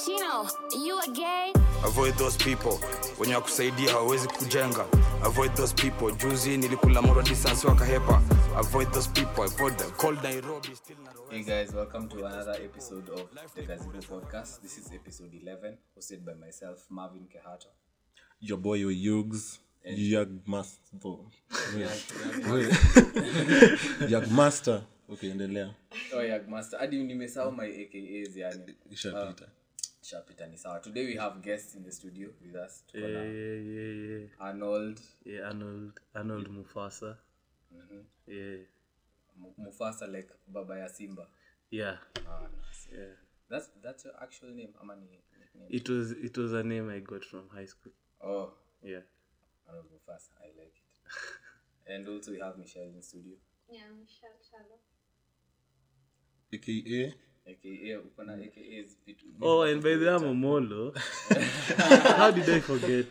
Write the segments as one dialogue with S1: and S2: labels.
S1: Chino, you a gay?
S2: avoid those people wenye wakusaidia hawawezi kujenga avoid those people juzi nilikula moro distance wakahepa avoid those people avoid the cold nairobi still Nairobi.
S3: Hey guys, welcome to another episode of the Gazebo Podcast. This is episode 11, hosted by myself, Marvin Kehato.
S4: your boy your Yugs, Yagmaster. Yagmaster. Okay, endelea.
S3: Oh yeah, Master. Hadi nimesahau my AKAs yani.
S4: Ishapita.
S3: Shapita ni sawa. Today we have guests in the studio with us. Tuko
S5: Yeah,
S3: na
S5: yeah, yeah, yeah.
S3: Arnold,
S5: Yeah, Arnold, Arnold Mufasa. Yeah,
S3: M- Mufasa like Baba ya Simba.
S5: yeah,
S3: Ah, nice.
S5: yeah.
S3: That's that's your actual name, ama ni nickname?
S5: It was it was a name I got from high school.
S3: Oh,
S5: Yeah.
S3: Arnold Mufasa. I like it. and also we have Michelle in studio.
S1: Yeah, Michelle Shallow.
S4: AKA.
S3: AKA, uko na AKAs vitu.
S5: Oh, and by the way, I'm a Molo. How did I forget?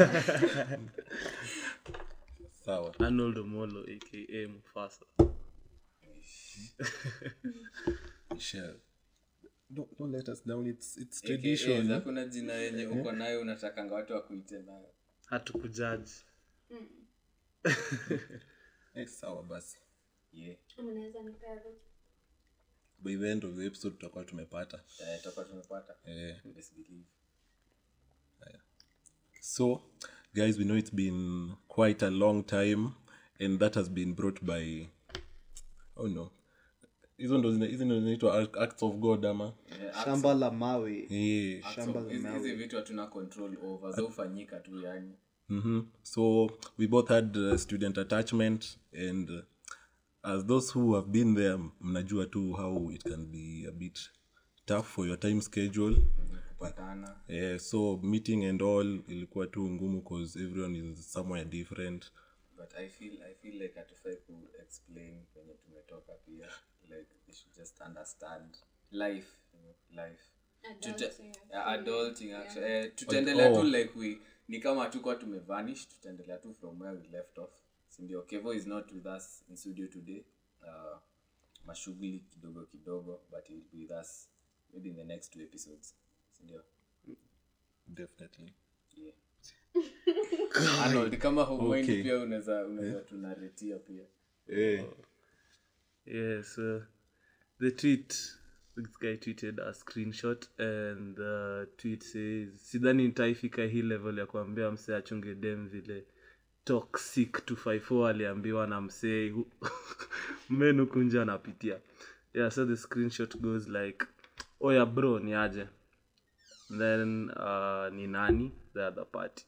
S4: Sawa.
S5: Arnold Omolo, aka Mufasa.
S4: Michelle. Don't, don't let us down. It's it's
S3: AKAs,
S4: tradition.
S3: hakuna jina yenye uko nayo unatakanga watu wakuite nayo.
S5: Hatukujaji.
S4: Eh, sawa basi.
S3: Yeah.
S1: Unaweza nipea route?
S4: By the end of the episode tutakuwa tumepata.
S3: Eh, tutakuwa tumepata.
S4: Eh.
S3: Best believe.
S4: So, guys, we know it's been quite a long time, and that has been brought by. Oh no. hizo ndo zina- hizi ndo zinaitwa act- acts of god ama
S6: shamba la mawe
S4: Eh.
S6: shamba
S3: So,
S6: la
S3: hizi hizi
S6: mawe
S3: vitu hatuna control over zaufanyika tu yani
S4: Mhm. so we both had uh, student attachment and uh, as those who have been there mnajua tu how it can be a bit tough for your time schedule
S3: kupatana
S4: Eh, so meeting and all ilikuwa tu ngumu cause everyone is somewhere different
S3: but i feel i feel like hatufai ku explain kwenye tumetoka pia like they should just understand life you know, life Tuta- yeah, adulting actually eh, tutaendelea tu
S4: oh.
S3: like we ni kama hatukuwa tumevanish tutaendelea tu from where we left off sindio kevo is not with us in studio today uh, mashughuli kidogo kidogo but he will be with us maybe in the next two episodes sindio
S4: definitely
S3: yeah. Arnold, kama humind
S4: Okay.
S3: pia unaweza unaweza tunaretia pia
S4: eh.
S5: Yeah, so the tweet, this guy tweeted a screenshot and the tweet says, sidhani nitaifika hii level ya kuambia msee achunge dem vile toxic 254 aliambiwa na msee hu- menu kunja anapitia yeah so the screenshot goes like oya bro ni aje then uh, ni nani the other party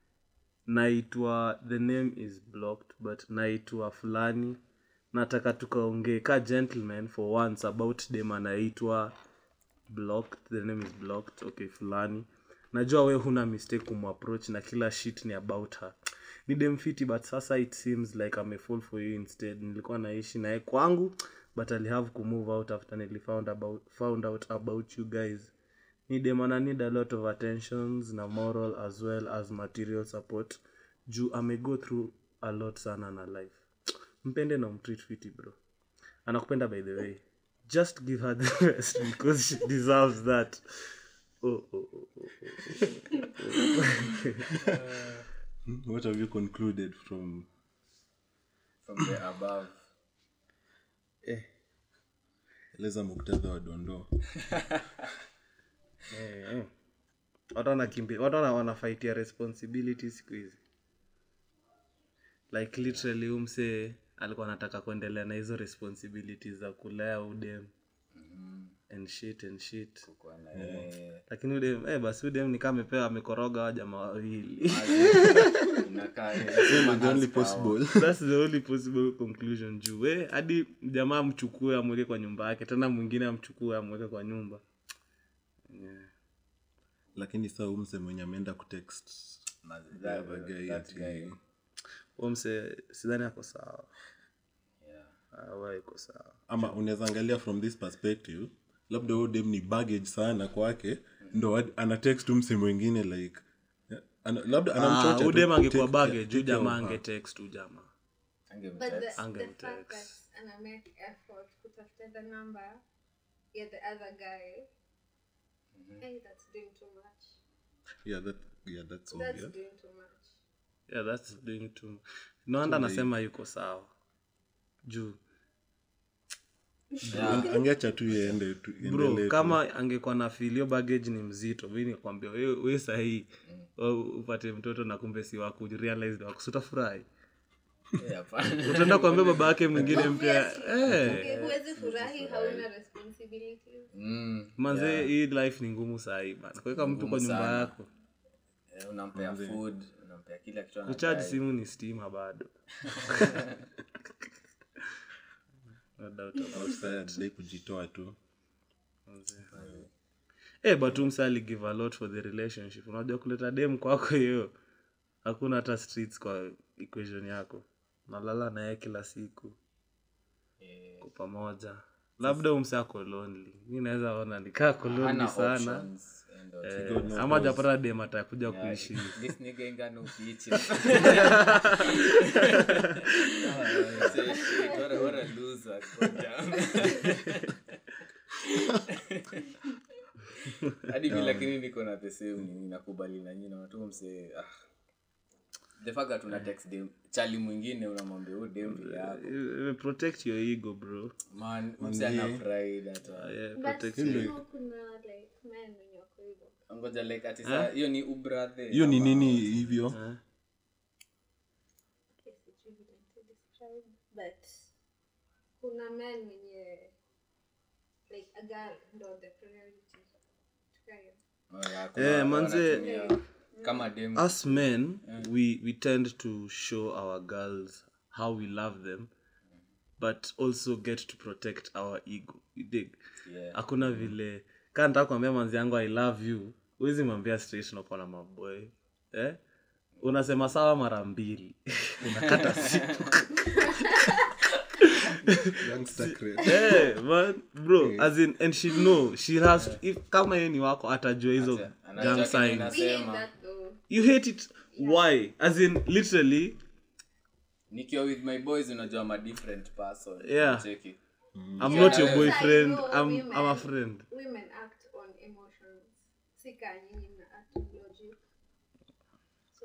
S5: naitwa the name is blocked but naitwa fulani nataka tukaongee ka gentleman for once about dem anaitwa blocked the name is blocked okay fulani najua we huna mistake kumapproach na kila shit ni about her ni dem fiti but sasa it seems like amefall for you instead nilikuwa naishi naye kwangu but alihave kumove out after nilifound about, found out about you guys ni dem ana need a lot of attentions na moral as well as material support juu amego through a lot sana na life mpende na umtreat fiti bro anakupenda by the way just give her the best because she deserves that oh, oh, oh, oh.
S4: what have you concluded from
S3: from the above
S4: eleza muktadha wa dondoo
S5: Eh, eh. watu wanakimbi watu wana- wanafaitia responsibility siku hizi like literally umse alikuwa anataka kuendelea na hizo responsibilities za kulea udem and shit and shit
S3: kwa na yeye
S5: lakini udem eh, basi udem ni kama amepewa amekoroga wa jamaa wawili
S3: inakaa
S4: the only possible
S5: thats the only possible conclusion juu eh, hadi jamaa amchukue amweke kwa nyumba yake tena mwingine amchukue amweke kwa nyumba
S4: lakini saa umse mwenye ameenda kutext the other guy ati
S5: umse sidhani ako sawa
S3: yeah.
S5: awa iko sawa
S4: ama unaweza angalia from this perspective labda huyo dem ni baggage sana kwake ndo hadi- ana text umse mwingine like eh, ana, labda anamchocha tu,
S5: udem angekuwa
S4: take-
S5: bage
S4: take
S5: juu
S4: care of
S5: jamaa
S4: her.
S5: angetext tu jamaa
S1: But the,
S3: Angemtext.
S1: the
S5: Angemtext.
S1: fact that ana make effort kutafuta the number ya the other guy Hey, that's doing too much.
S4: yeah that yeah that's
S1: That's
S4: obvious
S1: doing too much.
S5: yeah that's doing too noanda anasema yuko sawa juu
S4: Ang- angeacha tu iende tu
S5: bro
S4: iendelee tu.
S5: kama angekuwa na filio baggage ni mzito mi nikwambia we, we sahii upate mtoto na kumbe si waku realize waku sutafurahi
S3: Eh, hapana.
S5: utaenda kuambia baba yake mwingine mpya eh,
S1: Okay, huwezi furahi hauna responsibilities.
S3: Mm,
S5: manze hii life ni ngumu sahii bana kuweka mtu kwa
S3: Ngumu
S5: nyumba
S3: sana.
S5: yako
S3: eh, unampea food unampea kila kitu
S5: kuchaji
S3: anadai.
S5: simu ni stima bado No doubt about
S4: Sasa dai kujitoa tu
S5: Eh, but umse aligive a lot for the relationship unajua kuleta dem kwako hiyo hakuna hata streets kwa equation yako nalala naye kila siku kwa pamoja labda umse ako lonely mi naweza ona nikaa ko lonely
S3: Hana
S5: sana
S3: options, and, uh,
S5: eh, ama japata dem atakuja kuishi
S3: this nigga ain't got no features. Say shit, what a- what a loser. God damn. hadi mi lakini niko na the same nini nakubali na nyina watu mse ah. the fact that una text dem chali mwingine unamwambia huu dem vile yako
S5: Eh, protect your ego bro
S3: man mse ana pride hata
S5: yeah,
S1: But
S5: protect
S1: you
S5: your
S1: know kuna like men wenye wako hivyo.
S3: ngoja like ati saa hiyo ni ubrathe
S4: hiyo ni
S3: ama-
S4: nini hivyo
S5: Eh?
S1: Okay, sijui vile nitadescribe, but kuna men wenye like a girl ndo the priority. Tukayo.
S3: Oh, yeah, kuna
S5: Eh,
S3: wale
S5: manze-
S3: wanatumia kama dem
S5: us men we we tend to show our girls how we love them but also get to protect our ego you dig
S3: Yeah.
S5: hakuna vile kaa nataka kuambia manzi yangu i love you huwezi mwambia straight unakuwa na maboy eh? unasema sawa mara mbili unakata siku
S4: Youngster cred.
S5: Eh, man, bro as in and she know she has to, if kama yeye ni wako atajua hizo
S3: anajua
S5: gang
S3: kenye
S5: signs
S3: ina-
S1: We hate
S3: Sema.
S1: that though.
S5: you hate it why as in literally
S3: nikiwa with my boys unajua I'm a different person
S5: Yeah.
S3: Cheki.
S5: i'm not your
S3: Yeah,
S5: boyfriend
S1: I know
S5: i'm
S1: women-
S5: i'm a friend
S1: Women act on emotions. Sika nyinyi mna act on logic. So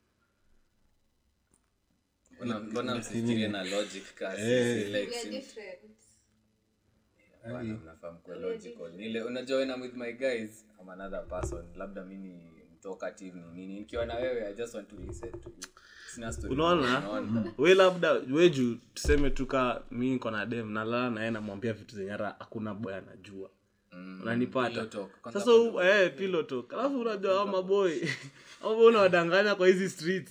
S3: Mbona- mbona msifikirie na logic kasi
S4: Eh.
S3: si
S1: we
S3: like
S1: are
S3: sim-
S1: different.
S3: Bwana, mnafaa mkuwe logical Nile- unajua when I'm with my guys I'm another person labda mi ni mtalkative ni nini nikiwa na wewe i just want to listen to you sina story
S5: unaona we labda we juu tuseme tuka mi niko na dem nalala naye namwambia vitu zenye hata hakuna boy anajua
S3: Mm,
S5: unanipata
S3: pillow talk. Kwanza
S5: sasa u- eh, pillow talk alafu unajua hao maboy hao maboy unawadanganya kwa hizi streets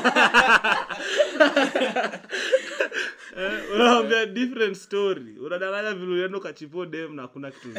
S5: Eh, unawambia different story unadanganya vile ulienda ukachipo dem na hakuna kitu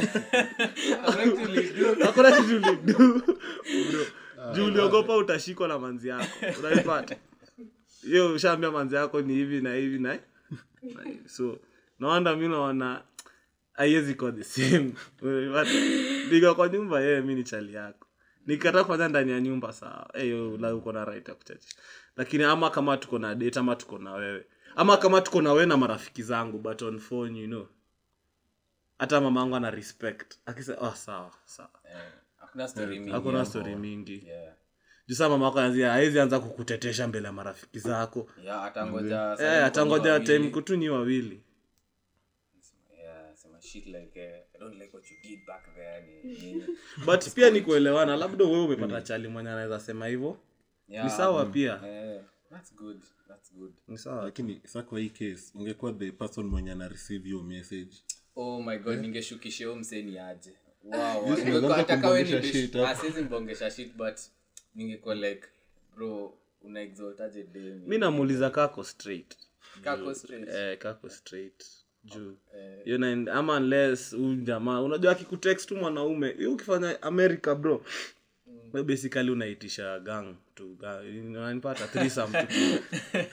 S5: hakuna kitu ulidu bro juu uliogopa utashikwa na manzi yako unaipata hiyo ushaambia manzi yako ni hivi na hivi na na hivi. so nawanda mi naona haiwezi kuwa the same Unaipata? nikiwa kwa nyumba yeye mi ni chali yako nikikataa kufanya ndani ya nyumba sawa hiyo la uko na right ya kuchachi lakini ama kama tuko na date ama tuko na wewe ama kama tuko na wewe na marafiki zangu but on phone you know hata mama yangu ana respect akisema oh, sawa sawa
S3: Eh, hakuna story mingi
S5: hakuna
S3: hapo.
S5: story mingi
S3: Yeah.
S5: juu saa mama yako anzia hawezi anza kukutetesha mbele ya marafiki zako
S3: Yeah, atangoja
S5: eh, atangoja time kutunyi wawili
S3: Yeah, sema shit like eh, I don't like what you did back there ni nini.
S5: but pia ni kuelewana labda wewe umepata chali mwenye anaweza sema hivyo
S3: Yeah,
S5: ni sawa pia
S3: eh, that's good that's good
S5: ni sawa
S4: lakini sa kwa hii case ungekuwa the person mwenye ana receive your message
S3: oh my god ningeshukisha huyo mseni aje wow, wow.
S4: Yes,
S3: Ningekuwa-
S4: unaanza
S3: hata kawe ni
S4: kumbongesha
S3: bish-
S4: shit hapo.
S3: ah, siwezi mbongesha shit but ningekuwa like bro una exaltaje dem
S5: mi namuuliza kako straight
S3: kako straight
S5: eh, kako straight juu you know, ama unless huyu jamaa unajua akikutext tu mwanaume hiyo ukifanya america bro we basically unaitisha gang tu ga- unanipata threesome tu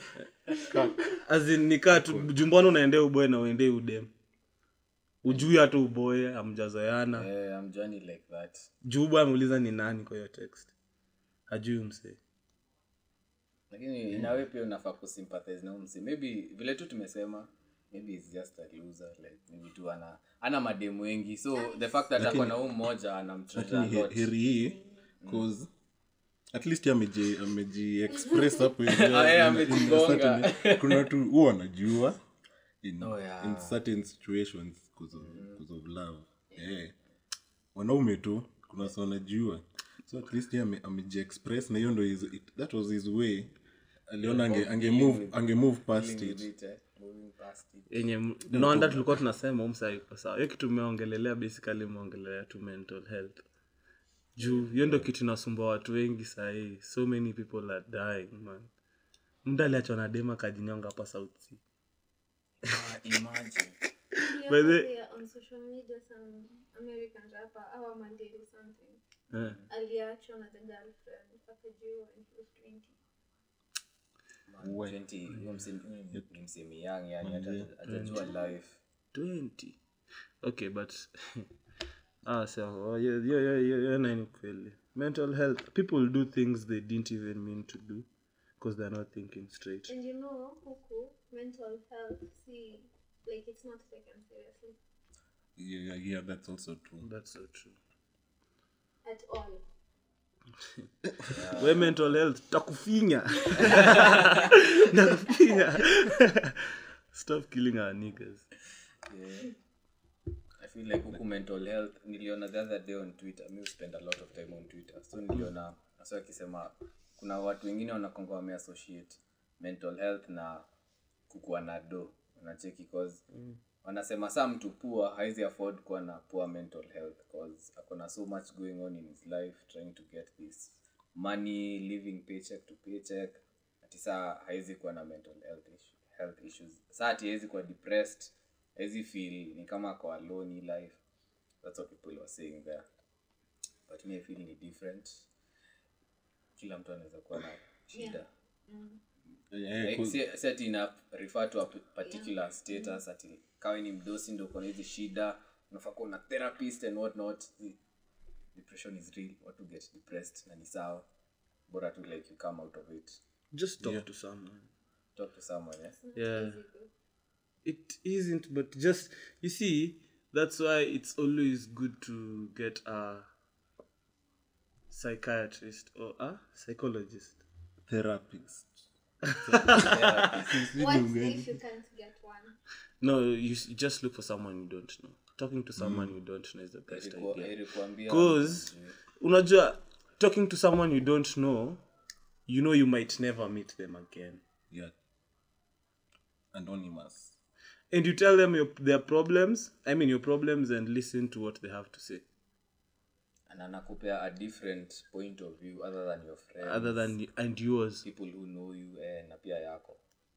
S5: azin nikaa tu jumbani unaendea uboe na uendee udem ujui hata uboe amjazoyana
S3: eh, I'm Johnny like that
S5: juu ameuliza ni nani kwa hiyo text hajui msee
S3: lakini inawe pia unafaa kusympathize na huyo msee maybe vile tu tumesema maybe he's just a loser like maybe tu ana ana mademu wengi so the fact that ako na huu mmoja anamtreasure
S4: lakini
S3: a
S4: he-
S3: lot
S4: heri hii cause at least yeye ameji ameji express hapo hivi,
S3: Ah, yeye
S4: in- in a
S3: amejigonga.
S4: certain- kuna watu huwa wanajua in,
S3: Oh, yeah.
S4: in certain situations because of, because of love eh wanaume tu kuna watu wanajua so at least yeye ame- ameji express na hiyo ndo his- it- that was his way aliona ange, ange move ange move past
S3: Dealing
S4: it
S3: with it, eh, moving past it.
S5: yenye naanda tulikuwa tunasema umsa iko sawa hiyo kitu umeongelelea basically umeongelelea tu mental health juu hiyo ndo kitu inasumbua watu wengi sahii so many people are dying man mda aliachwa na dema kajinyonga hapa south sea
S3: Ah, imagine
S5: By the-
S1: Yeah, on social media some American rapper our man did something.
S5: eh.
S1: Aliachwa na the girlfriend akajiua when he was 20.
S3: man, 20 huyo msemi- huyo ni- ni msemi young yani hata hajajua life
S5: 20 okay but ah so hiyo hiyo hiyo- hiyo hiyo nani kweli mental health people do things they didn't even mean to do because they're not thinking straight
S1: And you know, huku mental health, see, like it's not taken seriously
S4: yeah, yeah that's also true
S5: that's so true
S1: at all.
S5: we mental health takufinya takufinya stop killing our niggas
S3: yeah. i feel like huku mental health niliona the other day on twitter mi spend a lot of time on twitter so niliona so akisema kuna watu wengine wanakonga wameassociate mental health na kukuwa na do unacheki cause wanasema saa mtu poor haizi afford kuwa na poor mental health cause akona so much going on in his life trying to get this money living paycheck to paycheck ati saa haizi kuwa na mental health, issue, health issues saa ati haizi kuwa depressed haizi feel ni kama ako alone in life that's what people were saying there but me I feel ni different kila mtu anaweza kuwa na shida
S4: yeah,
S3: Like,
S4: 'cause-
S3: si si ati ina refer to a p- particular status ati kawe ni mdosi ndo uko na hizi shida unafaa kuwa na therapist and what not depression is real watu get depressed na ni sawa bora tu like you come out of it
S5: just talk to someone
S3: talk to someone eh?
S5: yeah it isn't but just you see that's why it's always good to get a psychiatrist or a psychologist
S4: therapist
S1: What if you can't get one?
S5: no you, s- you just look for someone you don't know talking to someone you don't know is the best
S3: Ilikuwa-
S5: idea
S3: ilikuambia
S5: because unajua talking to someone you don't know you know you might never meet them again
S4: yeah anonymous
S5: and you tell them your, their problems i mean your problems and listen to what they have to say
S3: and anakupea a different point of view other than your friends
S5: other than and yours
S3: people who know you eh, na pia yako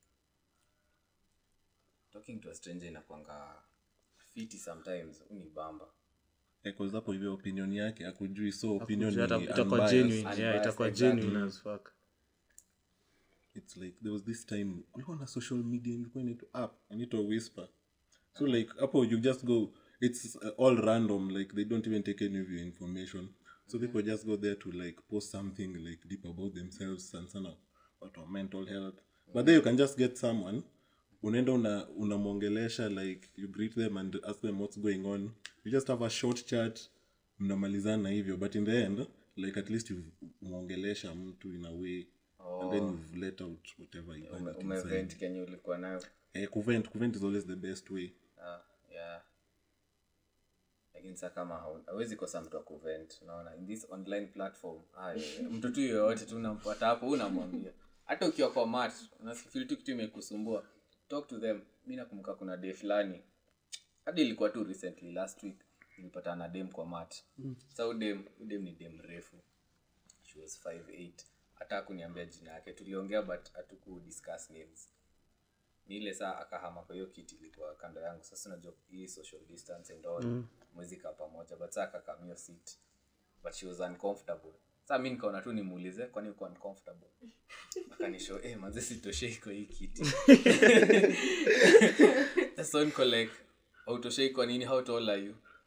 S3: talking to a stranger inakwanga fiti sometimes unibamba
S4: because hapo hivyo opinion yake akujui so opinion
S5: Hata-
S4: ni
S5: itakuwa
S4: unbiased.
S5: genuine yeah
S3: Unbiased,
S5: itakuwa
S3: exactly.
S5: genuine as fuck
S4: it's like there was this time kulikuwa na social media ilikuwa inaitwa app inaitwa whisper so like hapo you just go it's uh, all random like they don't even take any of your information so people just go there to like post something like deep about themselves sana sana watu wa mental health but then you can just get someone unaenda una unamwongelesha like you greet them and ask them what's going on you just have a short chat mnamalizana hivyo but in the end like at least you've mwongelesha mtu in a way and then you've let out whatever you
S3: Ume-
S4: had inside.
S3: umevent kenye ulikuwa nayo
S4: Eh, kuvent kuvent is always the best way
S3: Ah, yeah lakini sa kama hau- hawezi kosa mtu wa kuvent unaona in this online platform ah, yeah, yeah. mtu tu yoyote tu unampata hapo unamwambia hata ukiwa kwa mat unafil tu kitu imekusumbua talk to them mi nakumbuka kuna day fulani hadi ilikuwa tu recently last week nilipata na dem kwa mat mm. sa udem udem ni dem refu she was 58 hata akuniambia jina yake tuliongea but hatuku discuss names ni ile saa akahama kwa hiyo kiti ilikuwa kando yangu sasa unajua hii social distance and all mm. mwezi kaa pamoja but saa akakamio seat but she was uncomfortable saa mi nikaona tu nimuulize kwani uko uncomfortable akanisho eh manze sitoshei kwa hii kiti sasa niko like hautoshei kwa nini how tall are you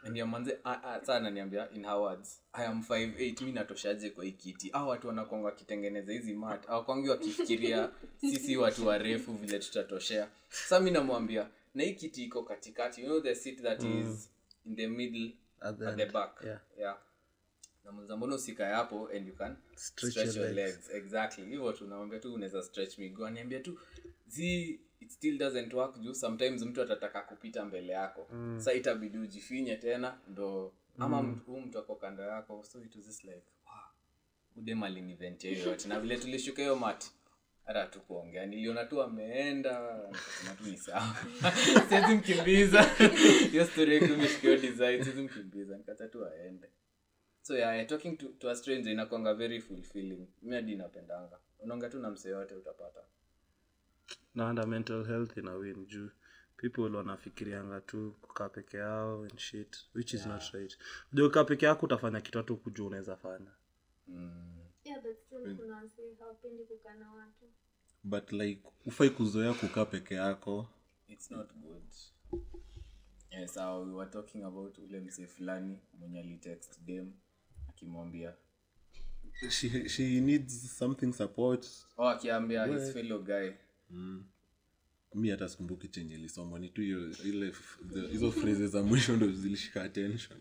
S3: ndio manze ah, ah, saa ananiambia in her words i am 58 mi natoshaje kwa hii kiti au watu wanakwanga wakitengeneza hizi mat awakwangi wakifikiria sisi watu warefu vile tutatoshea sa mi namwambia na hii kiti iko katikati you know the seat that is in the middle
S5: At the
S3: at the
S5: end,
S3: back
S5: yeah.
S3: yeah namuza mbona usikae hapo and you can
S5: Stretch
S3: stretch,
S5: your
S3: your
S5: legs.
S3: legs. exactly hivyo tu namwambia tu unaweza stretch miguu aniambia tu zi it still doesn't work juu sometimes mtu atataka kupita mbele yako mm. sa itabidi ujifinye tena ndo ama mm. huu mtu ako kando yako so it was just like wow, udem aliniventia hiyo yote na vile tulishuka hiyo mati hata tu kuongea niliona tu ameenda nikasema tu ni sawa siwezi mkimbiza hiyo story yake imeshika hiyo design siwezi mkimbiza nikata tu aende so yeah, yeah, talking to, to a stranger inakwanga very fulfilling mi hadi napendanga unaonga tu na msee yote utapata
S5: na under mental health ina win juu people wanafikirianga tu kukaa peke yao and shit which is not right unajua ukaa peke yako utafanya kitu hatu kujua unaweza fanya
S1: yeah but still kuna wasee hawapendi kukaa na watu
S4: but like ufai kuzoea kukaa peke yako
S3: it's not good yes so we were talking about ule msee fulani mwenye alitext dem akimwambia
S4: she, she needs something support
S3: oh akiambia his fellow guy
S4: mi hata sikumbuki chenye ilisomwa ni tu hiyo ile f- the- hizo phrases za mwisho ndo zilishika attention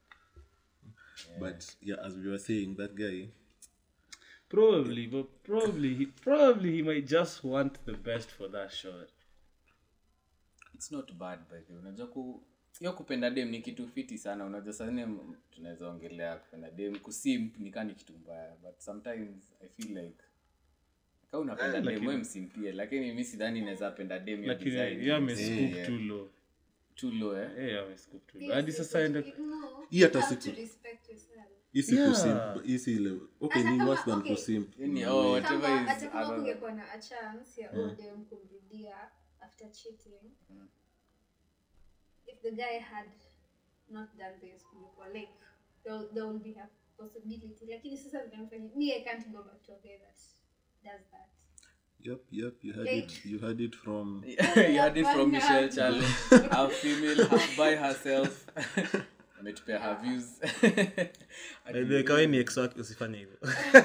S4: but yeah as we were saying that guy
S5: probably but probably he, probably he might just want the best for that shot
S3: it's not bad by the way unajua ku hiyo kupenda dem ni kitu fiti sana unajua sazine tunaweza ongelea kupenda dem kusimp nikaa ni kitu mbaya but sometimes i feel like ka unapenda dem we msimpie lakini mi sidhani naweza penda dem hiyo
S5: lakini
S3: design.
S5: yeye amescoop
S3: Yeah.
S5: too low
S3: too low eh
S5: yeye amescoop too low hadi sasa ende
S1: no
S4: Hii hata
S1: you have
S4: siku-
S1: to respect yourself
S4: hii si
S5: Yeah.
S4: kusimp hii si ile okay
S1: Hata
S4: ni
S1: kama-
S4: worse than
S1: okay.
S4: kusimp
S3: yani oh whatever
S1: kama
S3: is
S1: hata kama
S3: other-
S1: kungekuwa na a chance ya odem kumrudia after cheating if the guy had not done this kulikuwa like there, will- there will be a possibility lakini sasa vinamfanya me i can't go back to a guy that does that
S4: yep yep you had
S1: Like-
S4: it you had it from
S3: you had it from
S1: Hapana.
S3: Michelle Challenge a female half by herself ametupea her views
S5: kawe ni ex wake usifanye hivyo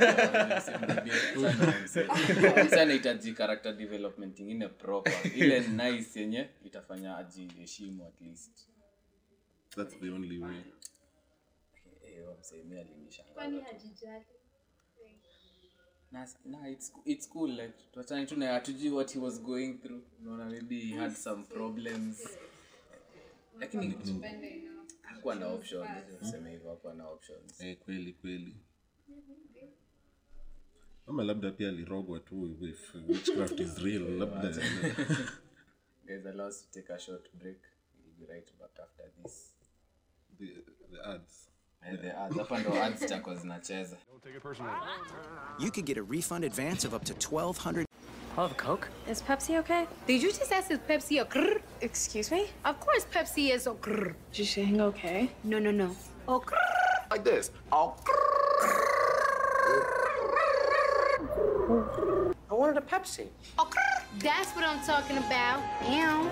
S3: Msa anahitaji character development ingine proper ile nice yenye itafanya ajiheshimu at least
S4: that's the only way
S3: Eh, huyo msee mi alinishangaza
S1: kwani
S3: tu.
S1: hajijali Like,
S3: Na- na, it's, it's cool like tuachane tu na hatujui what he was going through unaona maybe he had some problems lakini
S1: pende enough.
S3: hakuwa na options tuseme hivyo hakuwa na options
S4: eh, kweli kweli ama labda pia alirogwa tu if witchcraft is real labda
S3: guys allow us to take a short break we'll be right back after this
S4: the, the ads
S3: Eh, the ads hapa ndo ads zitakuwa zinacheza
S7: You could get a refund advance of up to 1200
S8: I'll have a Coke.
S9: Is Pepsi okay? Did you just ask if Pepsi a grrr?
S8: Excuse me?
S9: Of course Pepsi is a grrr.
S8: Is you saying okay?
S9: No, no, no. Oh, grrr.
S7: like this. Oh,
S8: I wanted a Pepsi.
S9: Oh, grrr. That's what I'm talking about. Ew.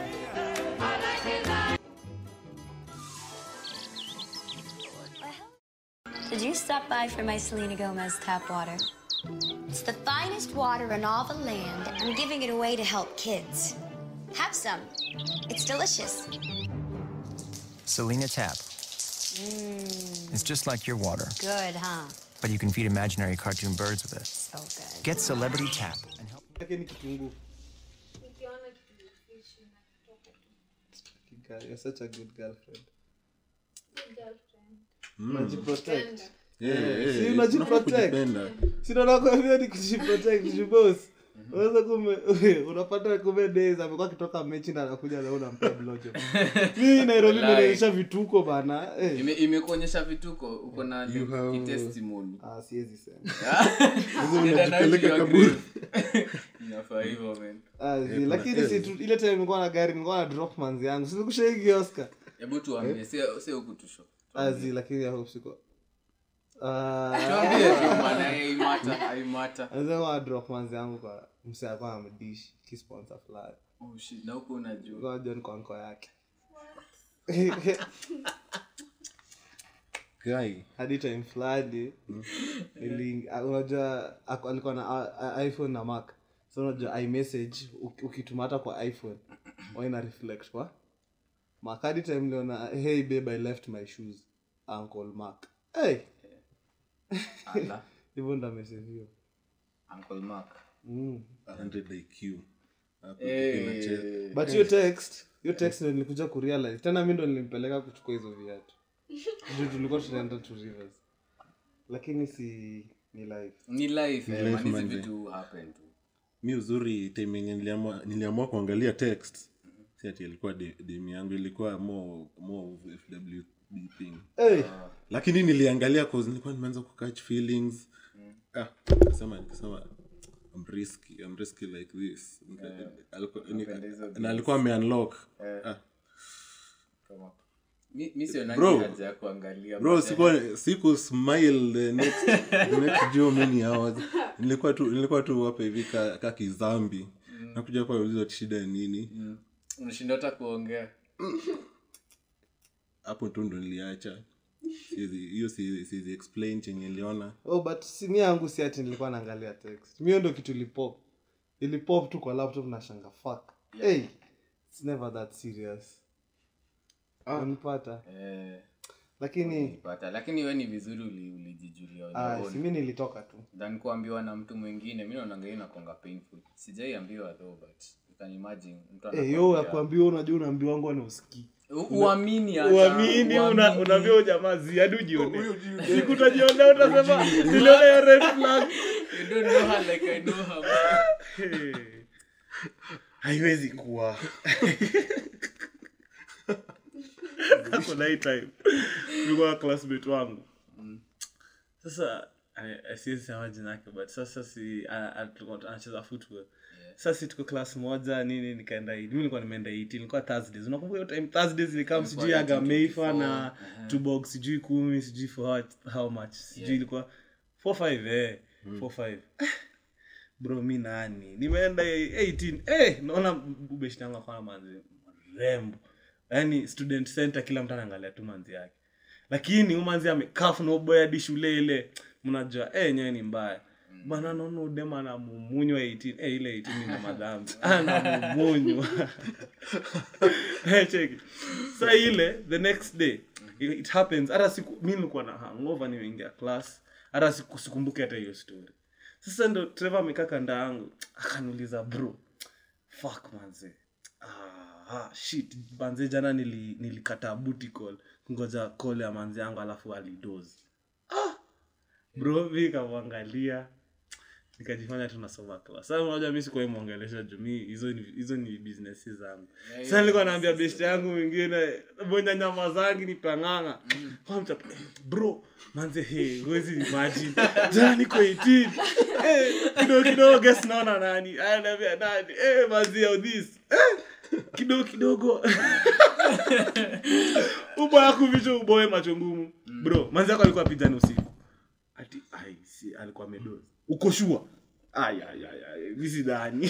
S10: Did you stop by for my Selena Gomez tap water? It's the finest water in all the land. I'm giving it away to help kids. Have some. It's delicious.
S11: Selena Tap. It's just like your water,
S10: Good, huh?
S11: but you can feed imaginary cartoon birds with it.
S10: So good.
S11: Get Celebrity Tap and help.
S6: yake ni kitunguu
S1: nikiona kitu fish inatoka tu.
S6: Girl, you're such a good girlfriend
S1: Good girlfriend.
S6: unajiprotect
S4: Yeah, yeah,
S6: si
S4: yeah.
S6: unajiprotect.
S4: Kujipenda.
S6: sinakwambia ni kujiprotect jubos unaweza kume unapata kume days amekuwa akitoka mechi na anakuja na unampa blojo mi nairobi
S3: Walai.
S6: nimeonyesha vituko bana eh.
S3: Ime- imekuonyesha vituko uko na
S4: You have-
S3: kitestimony
S6: ah, siwezi sema
S3: Nenda na
S4: unajipeleka
S3: you
S4: kaburi.
S3: agree. inafaa hivyo man
S6: Ah, zi-
S4: kuna
S6: lakini
S4: L.
S6: si tu- ile time nilikuwa na gari nilikuwa na drop manzi yangu sinikushaigi oscar
S3: hebu tuambie sio sio kutusho
S6: azi lakini I hope siko Ah,
S3: tuambie tu bana haimata haimata
S6: anasema na drop manzi yangu kwa mse alikuwa amdish kisponsor fulani
S3: oh shit na huko unajua
S6: Ngoja John kwa nko yake
S4: guy
S6: hadi time fulani nili- ah, unajua ako- alikuwa na ah, ah, iphone na mac so unajua imessage uki- ukituma hata kwa iphone waina reflect kwa mac hadi time liona hey babe i left my shoes uncle mac hey
S3: Ala.
S6: hivyo ndo ameseviwa
S3: Uncle Mark.
S6: mm.
S4: 100 IQ Hapo
S3: Eh.
S4: inacheza.
S6: but hiyo text hiyo text ndo nilikuja kurealize tena mi ndo nilimpeleka kuchukua hizo viatu juu tulikuwa tunaenda to rivers lakini si ni live
S3: Ni life,
S4: Ni
S3: eh,
S4: life,
S3: man, hizi
S4: manze.
S3: vitu happen tu.
S4: mi uzuri time yenye niliamua, niliamua kuangalia text si ati ilikuwa de- demu yangu ilikuwa more, more of fwb thing
S6: hey.
S4: lakini niliangalia cause nilikuwa nimeanza kukatch feelings ah, nikasema nikasema I'm risky, I'm risky like this Nika- alikuwa- nika-
S3: Napenda hizo
S4: na alikuwa ameunlock
S3: Eh.
S4: ah,
S3: Come on. Mi- mi sionagi
S4: Bro.
S3: haja ya kuangalia
S4: bro
S3: but, eh,
S4: siku siku smile the next the next Joe many hours nilikuwa tu nilikuwa tu hapa hivi ka, ka kizambi nakuja kwa ulizo shida ni nini
S3: mm, unashinda hata kuongea
S4: hapo tu ndo niliacha Siwezi- hiyo siwezi siwezi explain chenye niliona
S6: oh but simi yangu si ati nilikuwa naangalia text mio ndo kitu ilipop ilipop tu kwa laptop na shanga fuck hey it's never that serious unipata
S3: eh,
S6: lakini
S3: nilipata lakini we ni vizuri uli- ulijijulia on
S6: ah,
S3: your own.
S6: simi nilitoka tu
S3: than kuambiwa na mtu mwingine mi naonanga hiyo inakonga painful sijaiambiwa though but you can imagine mtu
S6: hey, yo
S3: anakwambia-
S6: akwambia unajua unaambiwa wangu ana usikii
S3: U- uamini hata,
S6: uamini una-
S3: uamini.
S6: unaambia huyo jamaa ziadi ujione siku utajionea utasema niliona ya red flag
S3: You don't know her like I know her, man.
S6: Hey. haiwezi kuwa kako na hii time ulikuwa na classmate wangu sasa eh, eh, siwezi sema jina yake but sasa si a- a- tulikuwa anacheza football sasa si tuko class moja nini nikaenda mi nilikuwa nimeenda 18 ilikuwa thursdays unakumbuka hiyo time thursdays ilikam sijui
S3: Ilikuwa
S6: aga
S3: 18,
S6: meifa
S3: 24,
S6: na
S3: aha.
S6: two box sijui kumi sijui for how, how much sijui ilikuwa 45 eh 45 bro mi nani nimeenda 18 eh naona ubeshi yangu akona manzi rembo yaani student center kila mtu anaangalia tu manzi yake lakini huyu manzi amekafu na uboy hadi shule ile mnajua eh nyewe ni mbaya bana naona udema anamumunywa 18 eh ile 18 ina madhambi anamumunywa eh cheki sa ile the next day it, it happens hata siku mi nilikuwa na hangover nimeingia class hata siku sikumbuki hata hiyo story sasa ndo trevor amekaa kanda yangu akaniuliza bro fuck manze ah, ah, shit manze jana nili, nilikata booty call ngoja call ya manze yangu alafu alidozi ah, bro mi kamwangalia nikajifanya tunasoma class sasa unajua mi sikuwahi mwongelesha juu mi hizo ni hizo ni business zangu sasa nilikuwa naambia best yangu mwingine mwenye nyama zangi ni panganga kwa mta bro manze he huwezi imagine jana niko 18 eh kidogo kidogo guess naona nani anaambia nani eh manze how this eh kidogo kidogo uboya kuvisha uboye macho ngumu bro manzi yako alikuwa pijani usiku ati ai si alikuwa amedozi uko shua ay ay ay ay misi dani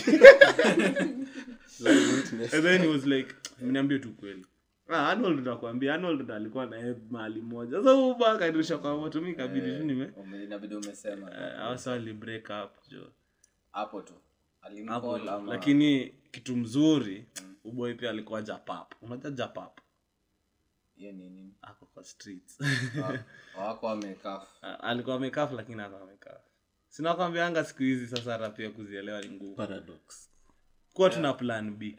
S6: and then he was like mniambie tu kweli Ah, Arnold ndo akwambia Arnold ndo alikuwa na yeye mahali moja sasa huyu baka kanirusha kwa moto mimi kabidi tu nime
S3: Ume- inabidi umesema
S6: eh, hasa wali break up jo
S3: hapo tu
S6: hapo
S3: alimcall ama
S6: lakini kitu mzuri uboy pia alikuwa japap unajua japap
S3: hiyo ni nini
S6: ako kwa streets
S3: Wa- wako wamekaf
S6: Ah, alikuwa amekaf lakini ako amekaf sinakwambianga siku hizi sasa hata pia kuzielewa ni ngumu
S4: paradox
S6: kuwa tuna plan b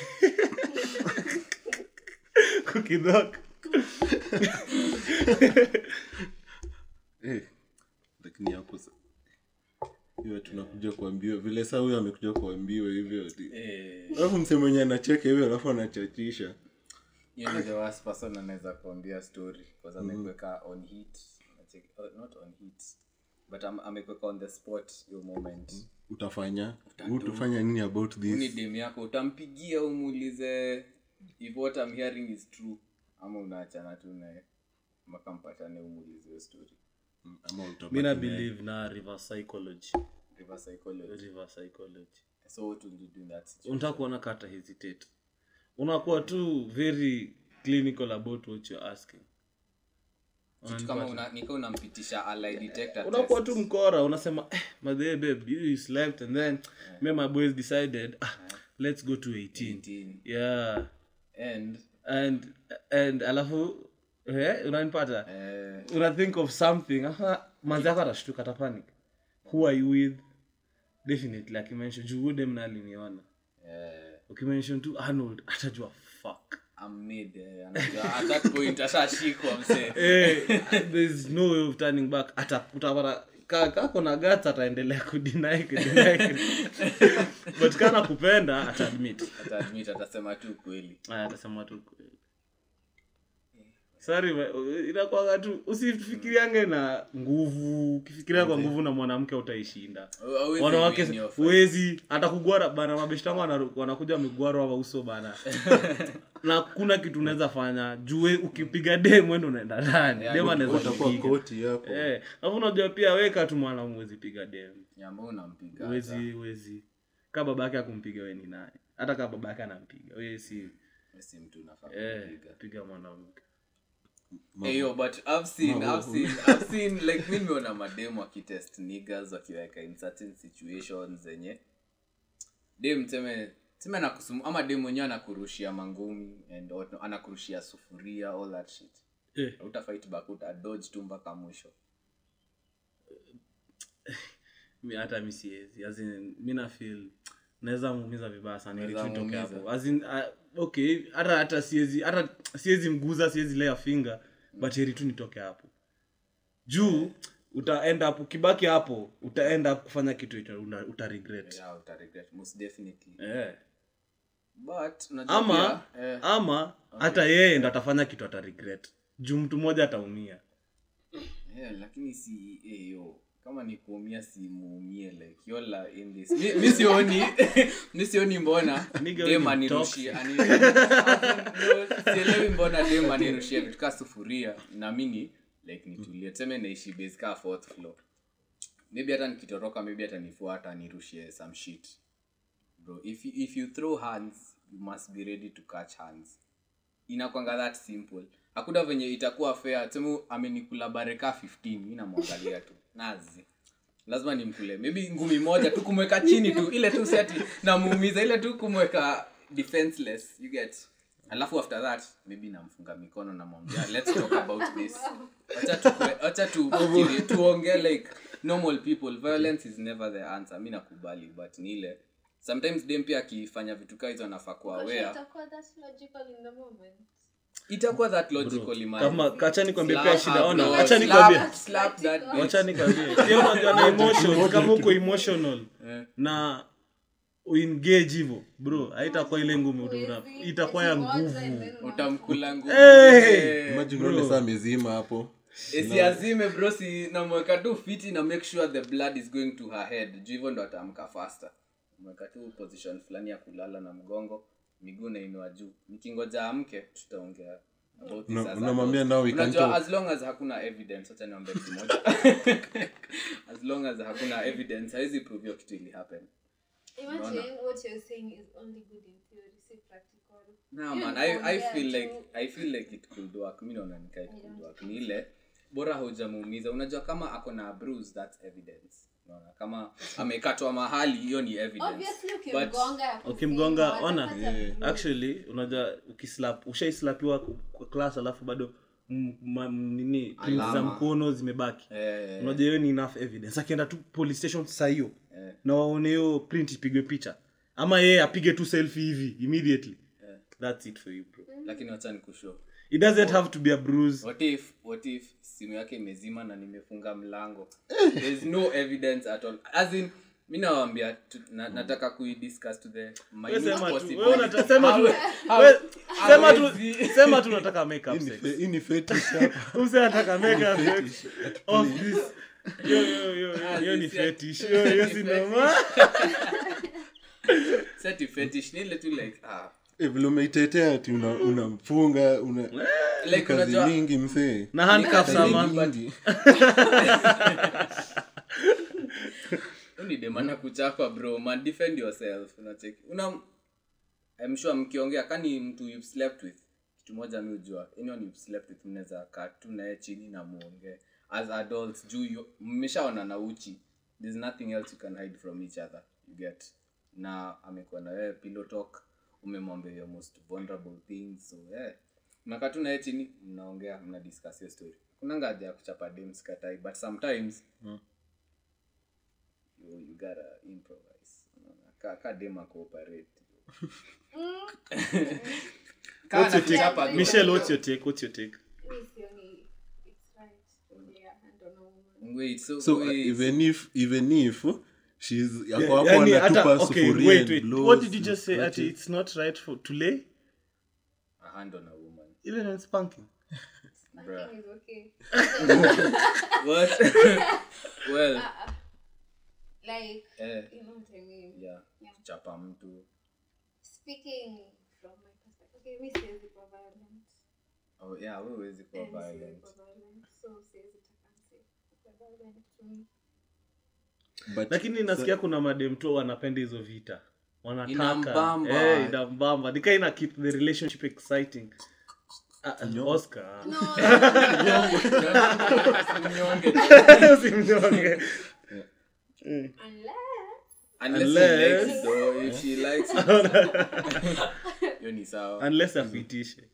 S6: kukidhoka
S4: Eh, lakini hapo sa- hiyo tunakuja kuambiwa vile saa huyo amekuja kuambiwa hivyo ati-
S3: Eh,
S4: alafu mse mwenye anacheka hivyo alafu anachachisha
S3: hiyo ni the worst person anaweza kuambia story because amekuweka on heat Unacheki- oh, not on heat but am- amekuweka on the spot hiyo moment
S4: utafanya utafanya nini about
S3: Huu ni
S4: this
S3: dem yako utampigia umuulize if what I'm hearing is true ama unaachana tu naye mpaka mpatane umuulize hiyo story
S4: ama utabaki
S6: mi na
S4: naye.
S6: believe na river psychology
S3: reverse psychology
S6: river psychology
S3: so what will you do in that situation
S6: unataka kuona kata hesitate unakuwa tu very clinical about what you're asking
S3: kitu kama una, nika unampitisha a lie detector
S6: unakuwa
S3: test.
S6: tu mkora unasema eh, madhe babe you slept and then me my boys decided ah, let's go to 18
S3: 18.
S6: yeah
S3: and
S6: and and alafu eh, unanipata
S3: eh,
S6: una think of something aha manzi yako atashtuka atapanic who are you with definitely akimention juu huyu dem na aliniona
S3: eh,
S6: ukimention tu arnold atajua fuck
S3: I'm mid, eh, anajua at that point ashashikwa msee
S6: eh, there's no way of turning back ata utapata ka- kako na gats ataendelea kudinai kudinai but kana kupenda ataadmit
S3: ataadmit atasema tu kweli
S6: Aya, atasema tu kweli sari inakwanga tu usifikiriange na nguvu ukifikiria kwa nguvu na mwanamke utaishinda
S3: Hauwezi
S6: wanawake
S3: win your fight.
S6: huwezi hata kugwara bana mabeshtangu wana- wanakuja wamegwarwa wa uso bana na kuna kitu unaweza fanya jue ukipiga dem wendo unaenda ndani
S3: Yeah,
S6: dem
S3: good-
S6: anaweza
S4: utakuwa
S6: kupiga.
S4: koti hapo
S6: Eh, alafu unajua pia weka tu mwanaume huwezi piga dem
S3: Nyamba unampiga
S6: huwezi
S3: hata.
S6: huwezi kaa baba yake akumpiga we ni naye hata kaa baba yake anampiga we si
S3: Wewe si mtu unafaa
S6: eh,
S3: kumpiga.
S6: piga mwanamke
S3: Hey, yo, but I've seen, I've seen, I've seen, like, mi nimeona mademu wakitest niggas wakiweka in certain situations zenye dem teme teme anakusumu ama dem mwenyewe anakurushia mangumi and what- anakurushia sufuria all that shit
S6: eh.
S3: utafight back uta dodge tu mpaka mwisho
S6: mi hata mi siezi As in, mi na feel naweza muumiza vibaya sana ili
S3: Unaweza
S6: tu itoke
S3: muumiza.
S6: hapo As in, uh, okay hata hata siezi hata siezi mguza siezi lea finger but heri tu nitoke hapo juu uta end up ukibaki hapo uta end up kufanya kitu ita, una, uta regret
S3: yeah, uta regret most definitely
S6: eh.
S3: but unajua
S6: ama
S3: pia, eh,
S6: ama hata yeye ndo atafanya kitu ata regret juu mtu mmoja ataumia
S3: Yeah, lakini si eh, yo kama ni kuumia si muumie like yola in this mi, mi sioni mi sioni mbona
S6: Nigga,
S3: dem
S6: wewe ni
S3: anirushie ani- no, sielewi mbona dem anirushie vitu kaa sufuria na mini like nitulie tuseme naishi base kaa fourth floor maybe hata nikitoroka maybe hata nifuata anirushie some shit bro if you, if you throw hands you must be ready to catch hands inakwanga that simple hakuna venye itakuwa fair tuseme amenikula bareka 15 mi namwangalia tu nazi lazima nimkule maybe ngumi moja tu kumweka chini tu ile tu seti namuumiza ile tu kumweka defenseless you get alafu after that maybe namfunga mikono namwambia let's talk about this wacha tu wacha tu tuongee like normal people violence is never the answer mi nakubali but ni ile sometimes dem pia akifanya vitu kaa hizo anafaa kuwa aware
S1: Itakuwa that's logical in the moment.
S3: itakuwa that logically man.
S6: kama kacha nikwambie
S3: Slap
S6: pia shida
S3: her,
S6: ona
S3: bro.
S6: acha
S3: Slap-
S6: nikwambie
S3: slap that bitch.
S6: wacha nikwambie pia unajua na emotion kama uko emotional na uengage hivyo bro haitakuwa ile ngumu una- itakuwa ya nguvu
S3: utamkula nguvu
S6: Hey!
S4: imagine uone saa mezima hapo
S3: siazime bro si namweka tu fiti na make sure the blood is going to her head juu hivyo ndo ataamka faster mweka tu position fulani ya kulala na mgongo miguu nainua juu nikingoja amke tutaongea about this
S4: Una-
S3: as
S4: unamwambia
S3: adults.
S4: now we can
S3: Unajua,
S4: talk.
S3: as long as hakuna evidence acha niambie kitu moja as long as hakuna evidence haizi prove hiyo kitu ili happen
S1: Imagine
S3: Unaona?
S1: what you're saying is only good in theory, si practical.
S3: Nah,
S1: Hiyo
S3: man,
S1: ni
S3: I, I
S1: kuongea
S3: feel
S1: tu.
S3: like I feel like it could work. Mi naona nika it could work. Ni ile bora hujamuumiza. Unajua kama ako na bruise that's evidence. Unaona kama amekatwa mahali hiyo ni evidence.
S1: Obviously,
S3: But
S1: ukimgonga
S6: ukimgonga
S1: kusema,
S6: ona
S1: atapata bruise.
S6: actually unajua ukislap ushaislapiwa kwa class alafu bado m- ma- nini print za
S3: Alama.
S6: mkono zimebaki
S3: eh,
S6: unajua hiyo ni enough evidence akienda tu police station saa hiyo
S3: Eh.
S6: na waone hiyo print ipigwe picha ama yeye apige tu selfie hivi immediately that's it for you bro
S3: lakini wacha nikushow.
S6: it doesn't have to be a bruise
S3: What if what if simu yake imezima na nimefunga mlango? There's no evidence at all. As in mi nawaambia tu- na, nataka kuidiscuss to the
S6: Wewe
S3: minute
S6: sema tu
S3: possible.
S6: wewe unata- sema tu
S3: How-
S6: wewe-
S3: how-
S6: sema tu
S3: hawezi-
S6: sema tu nataka make up
S4: Hii ni
S6: sex
S4: fe- hii ni fetish hapa.
S6: Use anataka make up sex of this yo yo yo
S3: Ah,
S6: hiyo ni
S3: this ya-
S6: fetish yo hiyo si normal
S3: Seti fetish ni ile tu like ah
S4: Eh, vile umeitetea ati una- unamfunga una
S3: like
S4: kazi
S3: unajua
S4: mingi msee
S6: na handcuffs
S3: Ni
S6: ama
S3: kazi mingi.
S4: mingi
S3: Hiyo ni demana kuchapa bro man defend yourself unacheki una I'm sure mkiongea kani mtu you've slept with kitu moja mi ujua anyone you've slept with mnaweza kaa tu naye chini na muongee as adults juu you- mmeshaona na uchi there's nothing else you can hide from each other you get na amekuwa na wewe pillow talk umemwambia your most vulnerable things so yeah mnakaa tu naye chini mnaongea mna discuss hiyo story kuna ngaja ya kuchapa dems katai but sometimes
S4: Mm.
S3: you, you gotta improvise Unaona, ka, ka dem akooperate
S6: What's your take?
S3: Chapa tu.
S6: Michelle, what's your take? What's your take?
S1: Mi sioni it's right to lay a hand on a woman.
S3: wait so,
S4: so uh,
S3: wait.
S4: even if even if she's yako hapo
S6: Yani,
S4: anatupa
S6: hata- okay,
S4: sufuria
S6: wait,
S4: and
S6: wait.
S4: blows
S6: What did you
S4: and
S6: just say? Ati
S4: scratches.
S6: it's not right for to lay
S3: a hand on a woman
S6: even when spanking.
S3: Bruh.
S1: Nothing is okay.
S3: what well
S1: Uh-uh. Like,
S3: eh,
S1: you know what I mean?
S3: yeah
S1: Yeah.
S3: chapa mtu
S1: Speaking from my perspective, okay, mi siwezi kuwa violent.
S3: oh yeah wewe huwezi kuwa
S1: Eh, mi siwezi
S3: violent
S1: kuwa violent. So siwezi taka mse kuwa violent to me.
S4: But
S6: lakini nasikia kuna madem tu wanapenda hizo vita wanataka
S3: Inambamba.
S6: Eh, inambamba nika ina keep the relationship exciting Ah, ah, oscar usimnyonge
S1: Unless
S3: unless,
S6: Unless-
S3: she likes it though if she likes it hiyo ni sawa
S6: unless akuitishe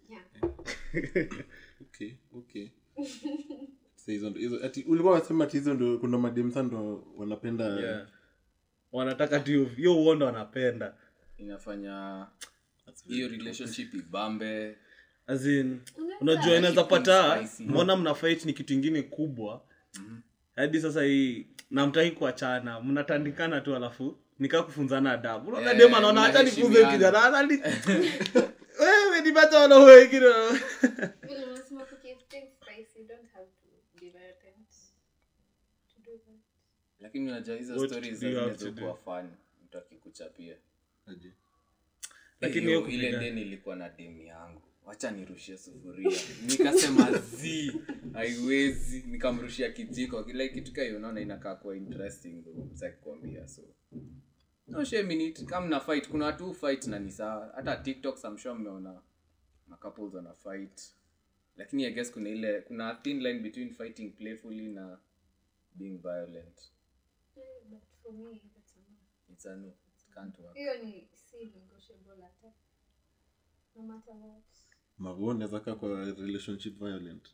S4: okay okay Sasa hizo ndo- hizo ati ulikuwa unasema ati hizo ndo kuna mademsa ndo wanapenda
S6: yeah. wanataka tu hiyo- hiyo uondo wanapenda
S3: inafanya hiyo relationship ibambe
S6: As in,
S1: Unaweza-
S6: unajua inaweza pata
S3: spicy.
S6: mbona mna fight ni kitu ingine kubwa hadi sasa hii namtaki kuachana mnatandikana tu alafu nikaa kufunzana adabu unaona
S3: Eh,
S6: dem anaona hata nifunze
S3: mnaheshimiana.
S6: kijana hata ni wewe nipata wana wengine
S1: vile unasema kukeep things spicy, you don't have to be violent to do that.
S3: lakini unajua hizo
S6: What
S3: stories
S6: do you have to
S3: zinazokuwa fun mtu akikuchapia
S4: Aje.
S6: Lakini
S3: Hiyo-
S6: hiyo
S3: ile
S6: kupiga-
S3: deni ilikuwa na demu yangu wacha nirushie sufuria nikasema z haiwezi nikamrushia kijiko kile kitu kayo unaona inakaa kuwa interesting saki kuambia so no shame in it kama na fight kuna watu fight na ni sawa hata tiktok I'm sure mmeona ma couples wana fight lakini i guess kuna ile kuna a thin line between fighting playfully na being violent
S1: Eh, but for me, that's a no.
S3: it's a no it can't work
S1: hiyo ni si negotiable hata no matter what
S4: mavo unaweza kaa kwa relationship violent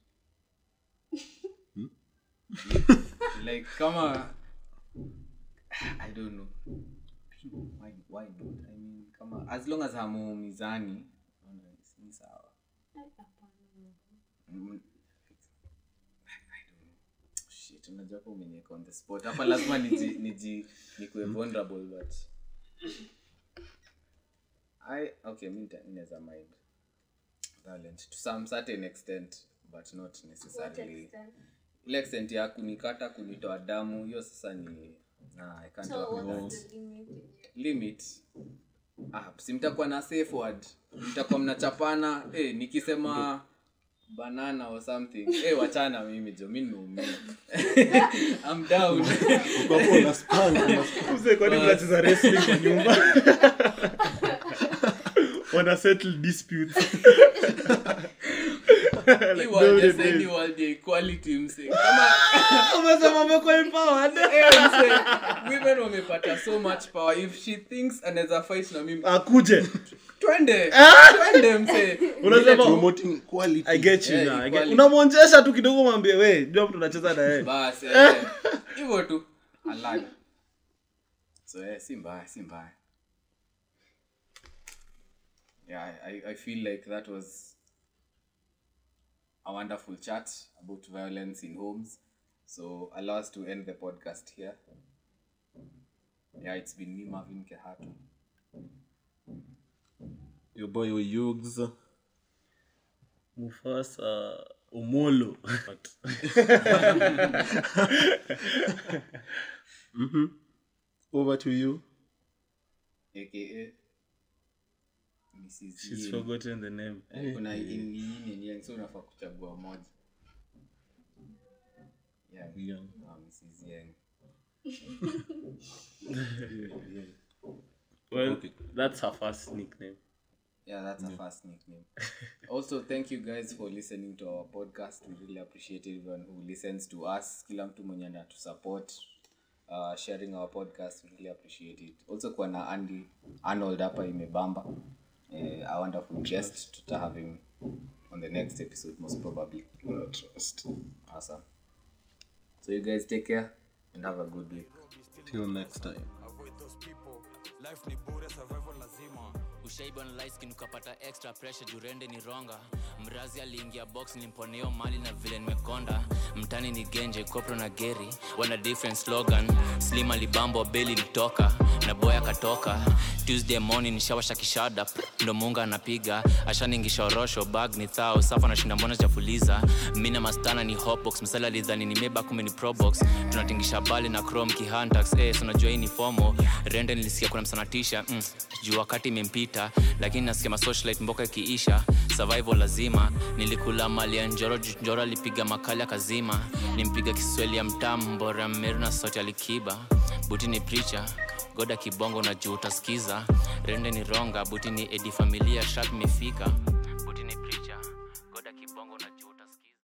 S3: like kama i don't know why, why not i mean kama as long as hamuumizani naona ni- ni sawa
S1: Eh, hapana.
S3: Mm, I don't know. Shit, unajua hapo umeniweka on the spot hapa lazima niji, niji nikuwe vulnerable but i okay mi nita- mi naweza mind violent to some certain extent but not
S1: What
S3: necessarily
S1: extent?
S3: ile extent ya kunikata kunitoa damu hiyo sasa ni nah, I can't
S1: So
S3: work with
S1: what's
S3: that.
S1: the limit?
S3: limit ah, si mtakuwa na safe word mtakuwa mnachapana eh, nikisema banana or something eh, wachana mimi jo mi nimeumia I'm down
S4: Uko hapo una spank, una spank.
S6: Mzee, kwani mnacheza wrestling kwa nyumba wana settle disputes
S3: Hii world ya sasa ni world ya equality mse kama
S6: umesema umekuwa empowered
S3: eh, mse women wamepata so much power if she thinks anaweza fight na mimi
S6: akuje
S3: twende twende mse
S6: unasema
S4: Promoting equality.
S6: i get you
S3: Yeah,
S6: now I get-
S3: equality.
S6: unamwonjesha tu kidogo mwambie we jua mtu unacheza na yeye
S3: bas eh, hivyo tu alani so eh, si mbaya si mbaya yeah I, I feel like that was a wonderful chat about violence in homes so allow us to end the podcast here yeah it's been me marvin kehatu
S4: your boy Yugs.
S6: mufasa omolo
S4: Mhm. over to you
S3: aka mrs
S6: she's
S3: Yin.
S6: forgotten the name
S3: Eh, kuna yin yin and yang so unafaa kuchagua moja yeah
S4: Yang.
S3: ah, mrs yang
S6: well
S4: Okay.
S6: that's her first nickname
S3: Yeah, that's a fast nickname. also, thank you guys for listening to our podcast. We really appreciate everyone who listens to us. Kila mtu mwenye to support uh, sharing our podcast. We really appreciate it. Also, kwa na Andy Arnold hapa imebamba. Uh, a wonderful guest. Tuta have him on the next episode most probably.
S4: trust.
S3: Awesome. So you guys take care and have a good week.
S4: Till next time.
S2: life ni bure survival lazima
S12: ushaiba na light skin ukapata extra pressure jurende ni ronga mrazi aliingia box nilimponeo mali na vile nimekonda mtani ni genje kopro na geri wana different slogan slim alibambo beli litoka na boy akatoka tuesday morning nishawasha kishada ndo munga anapiga ashaningisha orosho bag ni thao safa nashinda mbona jafuliza mina mastana ni hotbox msala lidhani ni meba kume ni probox tunatingisha bali na chrome kihantax eh, so unajua hii ni fomo rende nilisikia kuna msanatisha mm, juu wakati imempita lakini nasikia masocialite mboka ikiisha survival lazima nilikula mali ya njoro juu njoro alipiga makali akazima nimpiga kiswahili ya mtam mbora meru na sauti alikiba buti ni preacher goda kibongo na juu utasikiza rende ni ronga buti ni edi familia sharp imefika buti ni preacher goda kibongo na juu